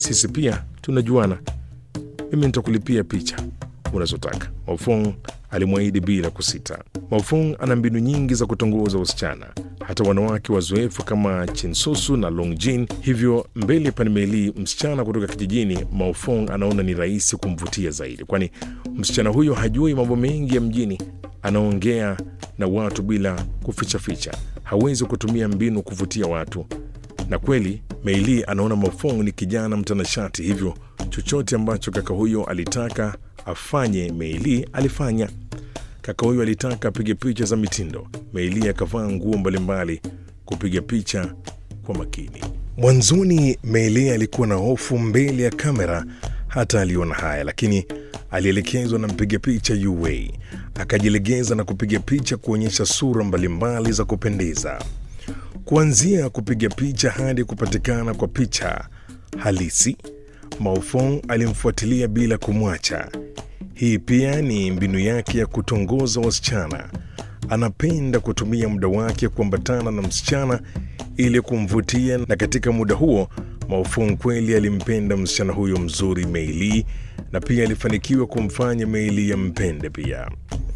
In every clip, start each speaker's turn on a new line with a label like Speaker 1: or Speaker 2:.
Speaker 1: sisi pia tunajuana. Mimi nitakulipia picha unazotaka, Maofong alimwahidi bila kusita. Maofong ana mbinu nyingi za kutongoza wasichana, hata wanawake wazoefu kama Chinsusu na Longjin. Hivyo mbele Panmeli, msichana kutoka kijijini, Maofong anaona ni rahisi kumvutia zaidi, kwani msichana huyo hajui mambo mengi ya mjini, anaongea na watu bila kufichaficha, hawezi kutumia mbinu kuvutia watu. Na kweli Meili anaona Maofong ni kijana mtanashati, hivyo chochote ambacho kaka huyo alitaka afanye Meili alifanya. Kaka huyo alitaka apige picha za mitindo, Meili akavaa nguo mbalimbali kupiga picha kwa makini. Mwanzoni Meili alikuwa na hofu mbele ya kamera, hata aliona haya, lakini alielekezwa na mpiga picha Yuwei, akajilegeza na kupiga picha kuonyesha sura mbalimbali za kupendeza, kuanzia kupiga picha hadi kupatikana kwa picha halisi. Maofong alimfuatilia bila kumwacha. Hii pia ni mbinu yake ya kutongoza wasichana. Anapenda kutumia muda wake kuambatana na msichana ili kumvutia, na katika muda huo Maofong kweli alimpenda msichana huyo mzuri Meili, na pia alifanikiwa kumfanya Meili yampende pia.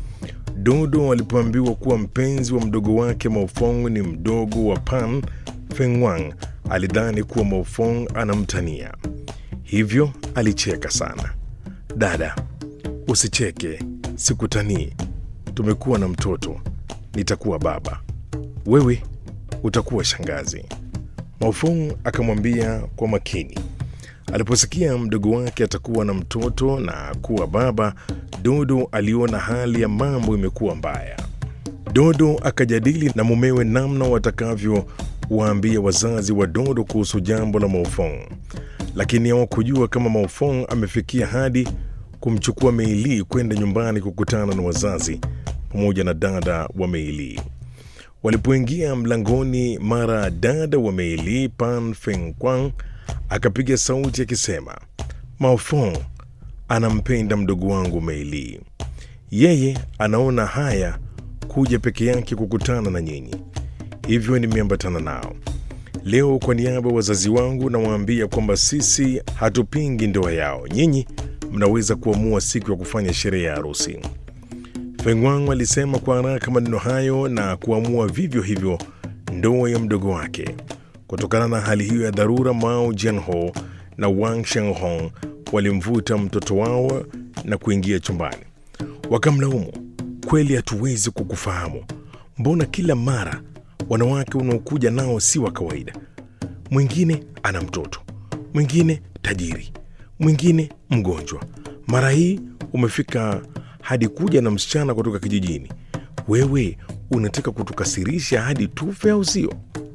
Speaker 1: Dodo alipoambiwa kuwa mpenzi wa mdogo wake Maofong ni mdogo wa Pan Fengwang, alidhani kuwa Maofong anamtania, hivyo alicheka sana. Dada, usicheke, sikutanii. Tumekuwa na mtoto, nitakuwa baba, wewe utakuwa shangazi. Maofong akamwambia kwa makini. Aliposikia mdogo wake atakuwa na mtoto na kuwa baba, Dodo aliona hali ya mambo imekuwa mbaya. Dodo akajadili na mumewe namna watakavyowaambia wazazi wa Dodo kuhusu jambo la Maofong, lakini hawakujua kama Maofong amefikia hadi kumchukua Meili kwenda nyumbani kukutana na wazazi pamoja na dada wa Meili. Walipoingia mlangoni, mara dada wa Meili Pan Fengkwang akapiga sauti akisema, Maofong anampenda mdogo wangu Meili, yeye anaona haya kuja peke yake kukutana na nyinyi, hivyo nimeambatana nao leo. Kwa niaba ya wazazi wangu nawaambia kwamba sisi hatupingi ndoa yao, nyinyi mnaweza kuamua siku ya kufanya sherehe ya harusi. Fengwang alisema kwa haraka maneno hayo na kuamua vivyo hivyo ndoa ya mdogo wake. Kutokana na hali hiyo ya dharura, Mao Jianho na Wang Shenghong walimvuta mtoto wao na kuingia chumbani. Wakamlaumu, kweli hatuwezi kukufahamu, mbona kila mara wanawake unaokuja nao si wa kawaida? Mwingine ana mtoto, mwingine tajiri, mwingine mgonjwa. Mara hii umefika hadi kuja na msichana kutoka kijijini. Wewe unataka kutukasirisha hadi tufe, au sio?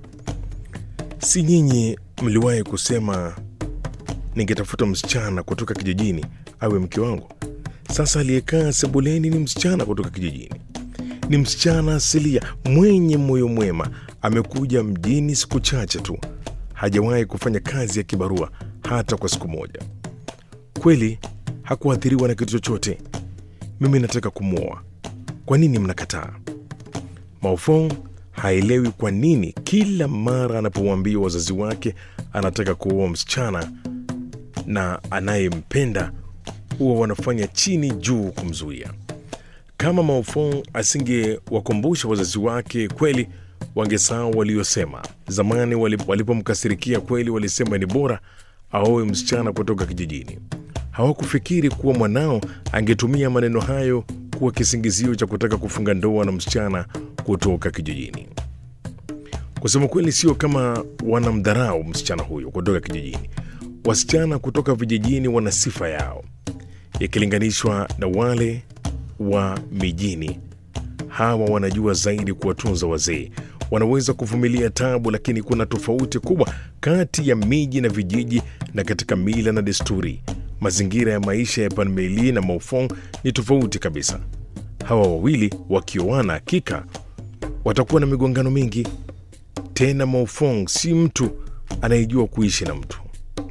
Speaker 1: Si nyinyi mliwahi kusema ningetafuta msichana kutoka kijijini awe mke wangu? Sasa aliyekaa sebuleni ni msichana kutoka kijijini, ni msichana asilia mwenye moyo mwema. Amekuja mjini siku chache tu, hajawahi kufanya kazi ya kibarua hata kwa siku moja. Kweli hakuathiriwa na kitu chochote. Mimi nataka kumwoa, kwa nini mnakataa? Maofong haelewi kwa nini kila mara anapowaambia wazazi wake anataka kuoa msichana na anayempenda huwa wanafanya chini juu kumzuia. Kama Maofong asingewakumbusha wazazi wake, kweli wangesahau waliosema zamani. Walipomkasirikia kweli, walisema ni bora aoe msichana kutoka kijijini. Hawakufikiri kuwa mwanao angetumia maneno hayo kuwa kisingizio cha kutaka kufunga ndoa na msichana kutoka kijijini. Kusema kweli, sio kama wanamdharau msichana huyo kutoka kijijini. Wasichana kutoka vijijini wana sifa yao ikilinganishwa na wale wa mijini. Hawa wanajua zaidi kuwatunza wazee, wanaweza kuvumilia tabu, lakini kuna tofauti kubwa kati ya miji na vijiji na katika mila na desturi. Mazingira ya maisha ya Panmeli na Maofong ni tofauti kabisa. Hawa wawili wakioana, hakika watakuwa na migongano mingi. Tena Maofong si mtu anayejua kuishi na mtu.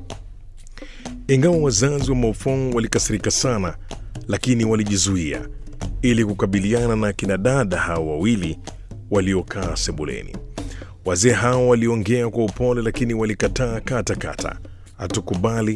Speaker 1: Ingawa wazazi wa Maofong walikasirika sana, lakini walijizuia ili kukabiliana na kina dada hawa wawili waliokaa sebuleni. Wazee hao waliongea kwa upole, lakini walikataa kata kata. Hatukubali